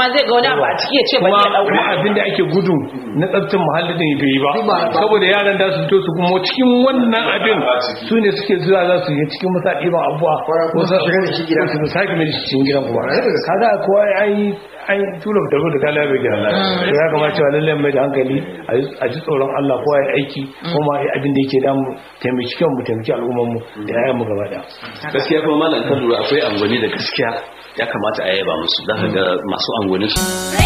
ma zai ga wani abu a ciki ya ce ba kuma zai kuma dauka abin da ake gudu na tsaftin muhalli din bai yi ba saboda yaran da su fito su kuma cikin wannan abin su ne suke zuwa za su yi cikin masa ɗiban abuwa ko sa shiga da shi gida. su sake mai da shi cikin gidan kuma kaga kowa an yi an yi tura da da kala bai gidan to ya kamata cewa lallai mai da hankali a ji- a ji tsoron Allah kowa ya aiki kuma ya abin da yake damu taimaki kanmu taimaki al'ummar mu da yayan mu gaba daya gaskiya kuma malam kan lura akwai angwani da gaskiya ya kamata a yaba musu za ka ga masu angwani su